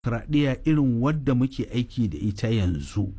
demokradiyya irin wadda muke aiki da ita yanzu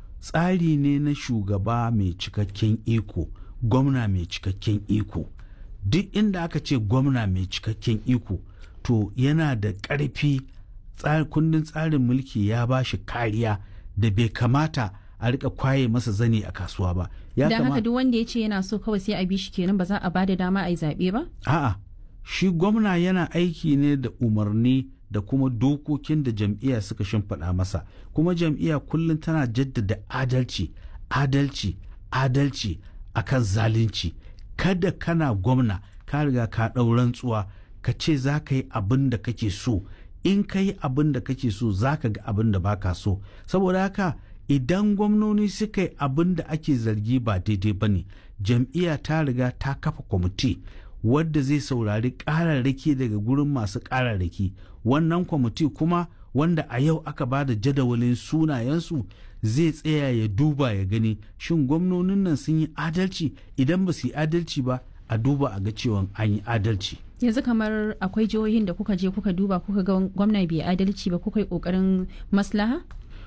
tsari ne na shugaba mai cikakken iko gwamna mai cikakken iko duk inda aka ce gwamna mai cikakken iko to yana da ƙarfi kundin tsarin mulki ya ba shi kariya da bai kamata a rika kwaye masa zane a kasuwa ba ya da haka duk wanda ya ce yana so kawai sai a bi shi kenan ba za a bada dama a yi zaɓe ba a'a shi gwamna yana aiki ne da umarni da kuma dokokin da jam'iyya suka shimfiɗa masa kuma jam'iyya kullum tana jaddada adalci adalci adalci akan zalunci kada kana gwamna ka riga ka ɗau rantsuwa ka ce za ka yi abin da kake so in ka yi abin da kake so za ka ga abin da baka so saboda haka idan gwamnoni suka yi abin da ake zargi ba daidai ba ne jam'iyya ta riga ta kafa kwamiti wadda zai saurari ƙararraki daga gurin masu ƙararraki wannan kwamiti kuma wanda a yau aka ba da jadawalin sunayensu zai tsaya ya duba ya gani shin gwamnonin nan sun yi adalci idan ba su yi adalci ba a duba a ga cewa an yi adalci yanzu kamar akwai jihohin da kuka je kuka duba kuka ga gwamna bai adalci ba kuka yi kokarin maslaha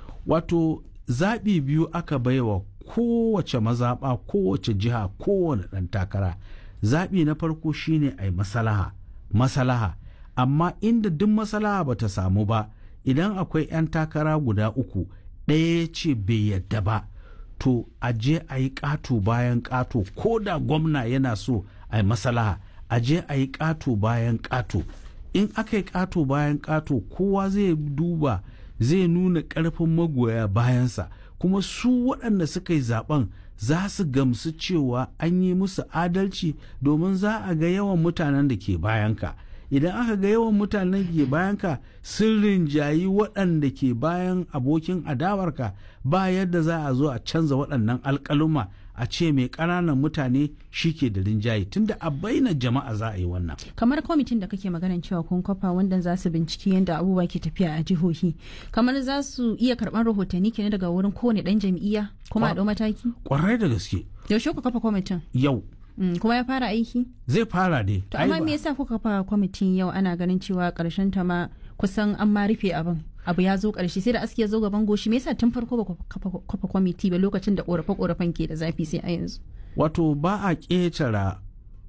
wato zaɓi biyu aka baiwa kowace mazaɓa kowace jiha kowane ɗan takara zaɓi na farko shine a yi masalaha masalaha amma inda duk masalaha ba ta samu ba idan akwai 'yan takara guda uku ɗaya ce bai yadda ba to a je a yi ƙato bayan ƙato ko da gwamna yana so a yi masalaha a je a yi ƙato bayan ƙato in aka yi ƙato bayan ƙato kowa zai duba zai nuna ƙarfin magoya bayansa kuma su waɗanda suka yi zaben za su gamsu cewa an yi musu adalci domin za a ga yawan mutanen da ke bayanka idan aka ga yawan mutanen da ke bayanka sun rinjayi waɗanda ke bayan abokin adawarka ba yadda za a zo a canza waɗannan alƙaluma a ce mai ƙananan mutane shi ke da rinjaye tunda a baina jama'a za a yi wannan. kamar kwamitin da kake maganan cewa kun kafa wanda za su binciki yadda abubuwa ke tafiya a jihohi kamar za su iya karɓar rahotanni kenan daga wurin kowane ɗan jam'iyya kuma a ɗau mataki. kwarai da gaske. yaushe ku kafa kwamitin. yau. Mm, kuma ya fara aiki? zai fara dai. to amma me yasa kuka kafa kwamitin yau ana ganin cewa ƙarshen ta ma kusan an ma rufe abin. abu ya zo ƙarshe sai da aski ya zo gaban goshi me yasa tun farko ba kafa kwamiti ba lokacin da ƙorafe ƙorafen ke da zafi sai a yanzu wato ba a ƙetara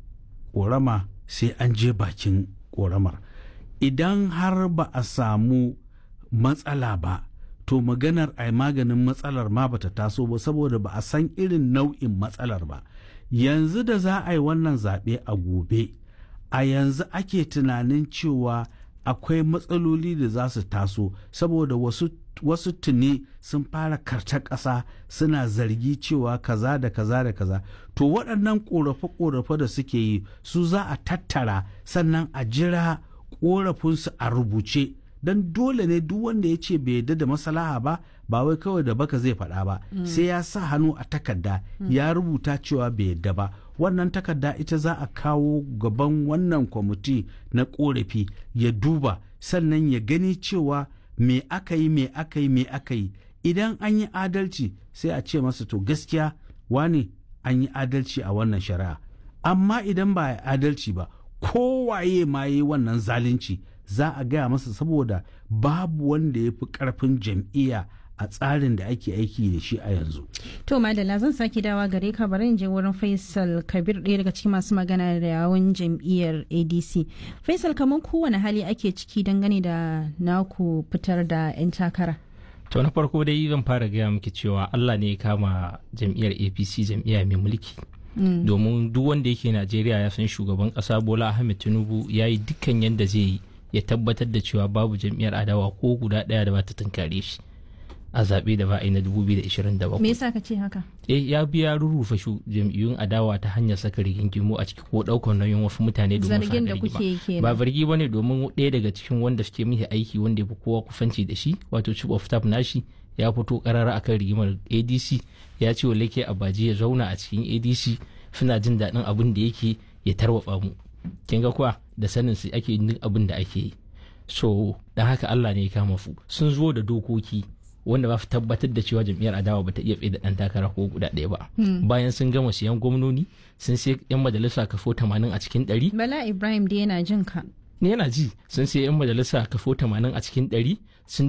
ƙorama sai an je bakin ƙoramar idan har ba a samu matsala ba to maganar a maganin matsalar ma bata taso ba saboda ba a san irin nau'in matsalar ba yanzu da za a yi wannan zaɓe a gobe a yanzu ake tunanin cewa akwai matsaloli da za su taso saboda wasu wasu tuni sun fara karta ƙasa suna zargi cewa kaza da kaza da kaza to waɗannan ƙorafe-ƙorafe da suke yi su za a tattara sannan a jira ƙorafinsu a rubuce don dole ne duk wanda ya ce bai yarda da masalaha ba ba wai kawai da baka zai faɗa ba sai ya sa hannu a takarda ya rubuta cewa bai yarda ba wannan takarda ita za a kawo gaban wannan kwamiti na korafi ya duba sannan ya gani cewa me aka yi me aka yi me aka yi idan an yi adalci sai a ce masa to gaskiya wane an yi adalci a wannan shari'a amma idan ba a adalci ba kowaye ma yi wannan zalunci za a gaya masa saboda babu wanda ya fi karfin jam'iyya a tsarin da ake aiki da shi a yanzu. To Madalla zan sake dawa gare ka bari in je wurin Faisal Kabir ɗaya daga cikin masu magana da yawon jam'iyyar ADC. Faisal kamar kowane hali ake ciki dangane da naku fitar da 'yan takara. To na farko dai zan fara gaya miki cewa Allah ne ya kama jam'iyyar APC jam'iyya mai mulki. Domin duk wanda yake Najeriya ya san shugaban ƙasa Bola Ahmed Tinubu ya yi dukkan yadda zai yi ya tabbatar da cewa babu jam'iyyar adawa ko guda ɗaya da ba ta tunkare shi. a zaɓe da ba a yi na 2027. Me yasa ka ce haka? Eh ya biya rurrufa shu jam'iyyun adawa ta hanyar saka rigingimu a ciki ko ɗaukar nauyin wasu mutane domin Zargin da kuke yi kenan. Ba zargi bane domin ɗaya daga cikin wanda suke mishi aiki wanda ya fi kowa kufanci da shi wato chief of staff nashi ya fito karara akan rigimar ADC ya ce wa Lake Abaji ya zauna a cikin ADC suna jin daɗin abin da yake ya tarwatsa mu. Kin ga kuwa da sanin su ake yin abin da ake yi. So dan haka Allah ne ya kama fu sun zo da dokoki wanda ba su tabbatar da cewa jam'iyyar adawa ba ta iya tsaye da ɗan takara ko guda ɗaya ba bayan sun gama siyan gwamnoni sun sai yan majalisa kafo tamanin a cikin ɗari Bala Ibrahim da yana jin ka. ni yana ji sun sai yan majalisa kafo 80 a cikin 100 sun